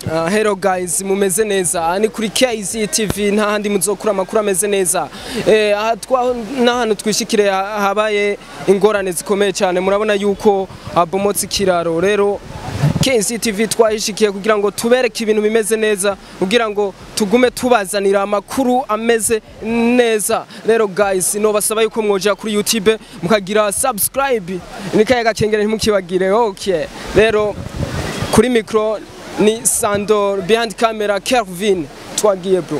Uh, hello guys mumeze neza Aha ni kuri KZ TV nta handi muzokura amakuru ameze neza eh aha twa n'ahantu twishikire ha- habaye ingorane zikomeye cyane murabona yuko habomotse ikiraro rero KZ TV twahishikiye kugira ngo tubereke ibintu bimeze neza kugira ngo tugume tubazanira amakuru ameze neza rero guys no basaba yuko mwoja kuri YouTube mukagira subscribe nikaye gakengere ntimukibagire okay rero kuri micro ni Sandor behind camera Kelvin twagiye bro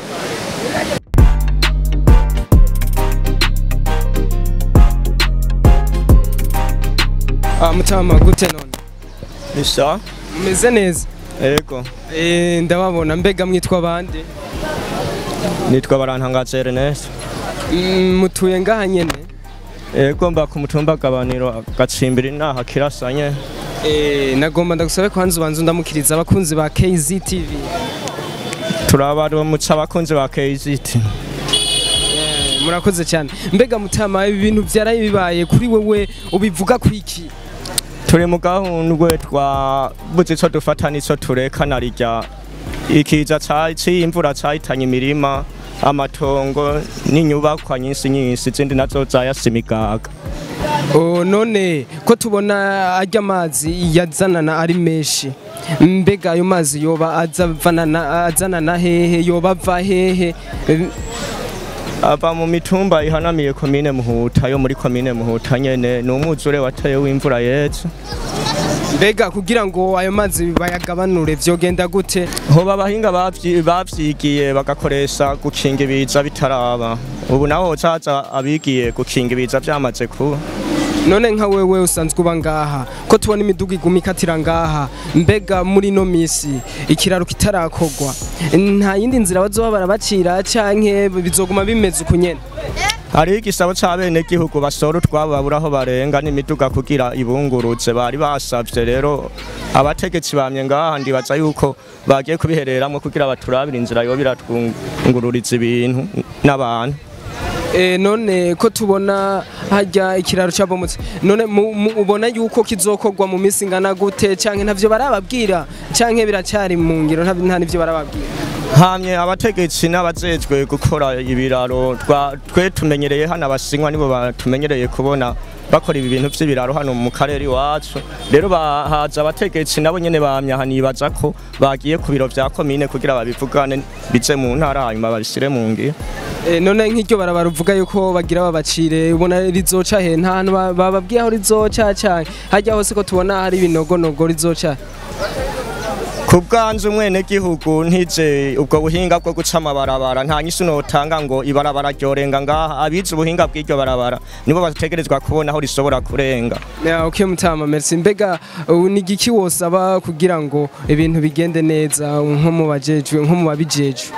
Ah mutama gute none Isa meze neza ego eh ndababona mbega mwitwa bande nitwa barantangaza Ernest Mm, mutuye ngaha nyene ego mba ku mutumba gabaniro gatsimbiri naha kirasanye eh nagomba ndagusabe kwanza ubanza ndamukiriza abakunzi ba KZ TV turabaramutsa abakunzi ba KZT Eh, murakoze cyane mbega mutama ibi bintu byaraye bibaye kuri wewe ubivuga kwiki turi mu gahundwe twabuze ico dufata n'ico tureka na rirya ikiza c'imvura cahitanye imirima amatongo n'inyubakwa nyinshi nyinshi izindi nazo zayasimigaga Oh, none ko tubona arya amazi yazanana ari menshi mbega ayo mazi yoba azavanana azanana hehe yoba ava hehe Eh, ava mu mitumba ihanamiye komine muhuta yo muri komine muhuta nyene ni umwuzure wateye w'imvura yeze mbega kugira ngo ayo mazi bayagabanure vyogenda gute hoba abahinga bavyi- bavyigiye bagakoresha gukinga ibiza bitaraba ubu naho hocaza abigiye gukinga ibiza vyamaze kuba none nka wewe usanzwe uba ngaha ko tubona imiduga iguma ikatira ngaha mbega muri ino misi ikiraro kitarakorwa nta yindi nzira bazoba barabacira canke bizoguma bimeze uku nyene hariho igisabo c'abenegihugu basora utwabo babura aho barenga n'imiduga kugira ibunguruze bari basavye rero abategetsi bamye ngaha ndibaza yuko bagiye kubihereramwo kugira baturabire inzira yoba iratwungururiza ibintu n'abantu E, none ko tubona hajya ikiraro cyabomotse none mu- mu- ubona yuko kizokorwa mu minsi ingana gute canke ntavyo barababwira canke biracyari mu ngiro nta nta nivyo barababwira hamye abategetsi n'abajejwe gukora ibiraro twa- twe tumenyereye hano abasinywa nibo batumenyereye kubona bakora ibi bintu vy'ibiraro hano mu karere iwacu rero bahaza abategetsi nabo nyene bamya hanibaza ko bagiye ku biro vya komine kugira babivugane bize mu ntara hanyuma babishyire mu ngiro e, none nk'iryo barabara uvuga yuko bagira babacire ubona rizoca he nta hantu ba- bababwiye aho rizoca canke hajya hose ko tubona hari ibinogonogo rizoca ku bwanze umwenegihugu ntize ubwo buhinga bwo guca amabarabara nta nyisi notanga ngo ibarabara ryorenga ngaha abize ubuhinga bw'iryo barabara nibo bategerezwa kubona aho rishobora kurenga Ya, okay mutama merci mbega ubu ni igiki wosaba kugira ngo ibintu bigende neza nko mu bajejwe nko mu babijejwe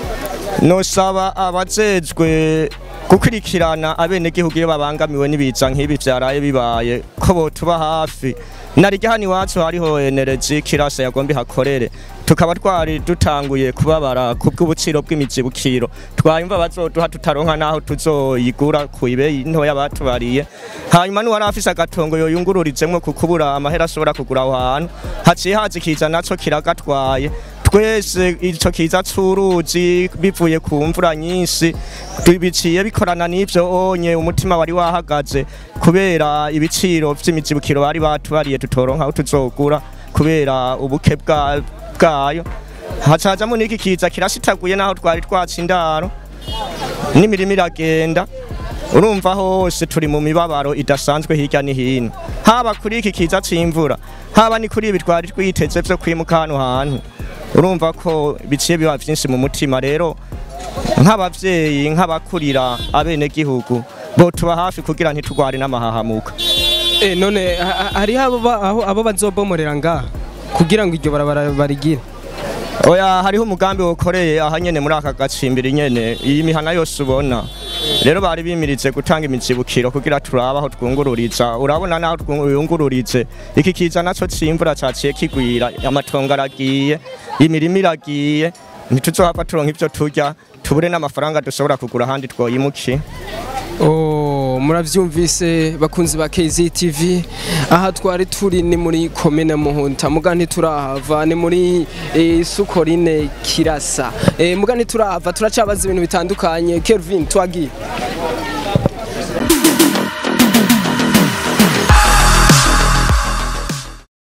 nosaba abajejwe gukurikirana abenegihugu iyo babangamiwe n'ibiza nk'ibi vyaraye bibaye ko botuba hafi narirya hano iwacu hariho energy kirasa yagomba ihakorere tukaba twari dutanguye kubabara ku bw'ubuciro bw'imizibukiro twayumva bazoduha tutaronka naho tuzoyigura ku ibeyi ntoya batubariye hanyuma n'uwari afise agatongo yoyungururizemwo ku kubura amahera ashobora kugura aho hantu haciye haza ikiza naco kiragatwaye twese ico kiza c'uruzi bivuye ku mvura nyinshi biciye bikorana n'ivyo onye umutima wari wahagaze kubera ibiciro vy'imizibukiro bari batubariye tutoronka aho tuzogura kubera ubuke bwa- bwayo hacazamo n'iki kiza kirashitaguye naho twari twaca indaro n'imirimo iragenda urumva hose turi mu mibabaro idasanzwe hirya no hino haba kuri iki kiza c'imvura haba ni kuri ibi twari twiteze vyo kwimuka hano hantu urumva ko biciye biba vyinshi mu mutima rero nk'abavyeyi nk'abakurira abenegihugu botuba hafi kugira ntitugware n'amahahamuka Eh none ha- ha- hariho abo ba- aho- abo bazobomorera ngaha kugira ngo iryo barabara barigire oya hariho umugambi wokoreye aha nyene muri aka gacimbiri nyene iyi mihana yose ubona rero bari bimirize gutanga imizibukiro kugira turabe aho twungururiza urabona naho twungururize iki kiza naco c'imvura caciye kigwira amatongo aragiye imirima iragiye ntituzohava turonka ivyo turya tubure n'amafaranga dushobora kugura ahandi twoyimukiye Oh ego muravyumvise bakunzi ba KZTV aha twari turi ni muri komine Muhunta muga ntiturahava ni muri eh, Sukorine Kirasa eh, muga ntiturahava turacabaza ibintu bitandukanye Kelvin twagiye